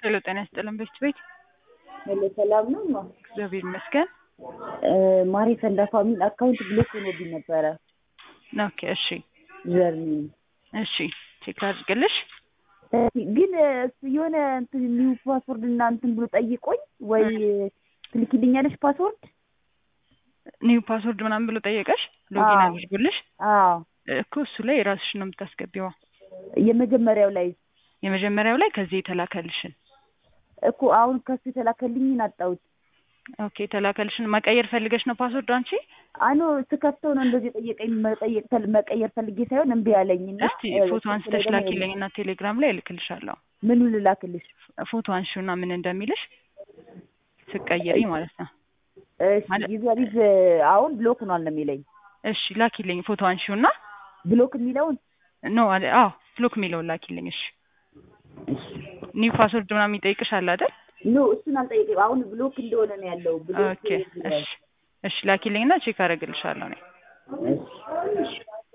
ሄሎ ጤና ይስጥልን ቤት ቤት ሄሎ ሰላም ነው ማ እግዚአብሔር ይመስገን። ማሪ ሰንዳፋ የሚል አካውንት ብሎክ ሆኖብኝ ነበረ። ኦኬ እሺ ጀርኒ እሺ ቼክ አድርግልሽ። ግን እሱ የሆነ እንትን ኒው ፓስወርድ እና እንትን ብሎ ጠይቆኝ ወይ ትልኪልኛለሽ ፓስወርድ? ኒው ፓስወርድ ምናምን ብሎ ጠየቀሽ? ሎጊን አዎ። አድርጎልሽ አዎ እኮ እሱ ላይ የራስሽን ነው የምታስገቢዋ። የመጀመሪያው ላይ የመጀመሪያው ላይ ከዚህ የተላከልሽን እኮ አሁን ከሱ የተላከልኝን አጣሁት። ኦኬ የተላከልሽን መቀየር ፈልገሽ ነው ፓስወርድ አንቺ? አኖ ስከፍተው ነው እንደዚህ የጠየቀኝ መጠየቅ ፈል- መቀየር ፈልጌ ሳይሆን እምቢ አለኝና እስቲ ፎቶ አንስተሽ ላኪልኝ እና ቴሌግራም ላይ እልክልሻለሁ። ምኑ ልላክልሽ? ፎቶ አንሺውና ምን እንደሚልሽ ስቀይሪ ማለት ነው። እሺ ማለት- ዩዘሪዝ አሁን ብሎክ ሆኗል ነው የሚለኝ። እሺ ላኪልኝ ፎቶ አንሺውና ብሎክ የሚለውን ኖ አለ አዎ ብሎክ የሚለውን ላኪልኝ። እሺ እሺ ኒው ፓስወርድ ምናምን ይጠይቅሻል አይደል? ኖ እሱን አልጠየቅም። አሁን ብሎክ እንደሆነ ነው ያለው። ብሎክ ኦኬ እሺ እሺ ላኪልኝና ቼክ አደርግልሻለሁ እኔ እሺ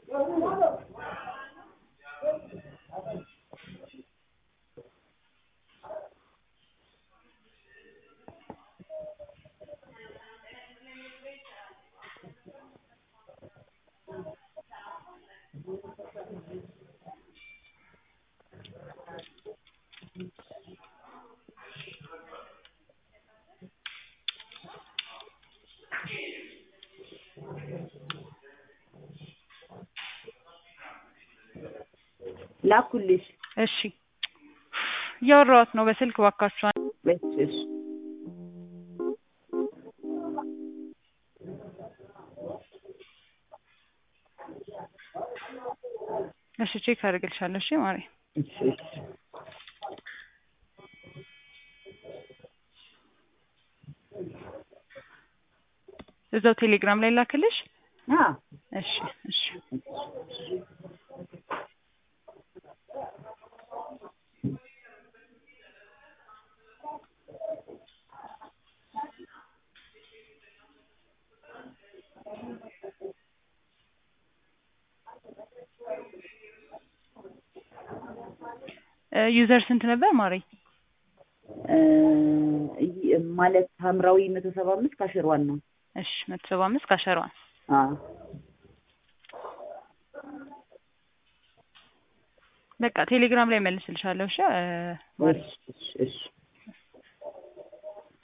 ላኩልሽ። እሺ እያወራኋት ነው በስልክ እባካችኋል። እሺ እሺ እሺ ቼክ አደርግልሻለሁ። እሺ ማሪ እሺ እሺ እዛው ቴሌግራም ላይ ላክልሽ። አ እሺ እሺ እ ዩዘር ስንት ነበር ማሪ? እ ይ- ማለት ሐምራዊ መቶ ሰባ አምስት ካሽሯን ነው። እሺ መቶ ሰባ አምስት ካሸሯን አ በቃ ቴሌግራም ላይ መልስልሻለሁ። እሺ እ ማሪ እሺ እሺ እሺ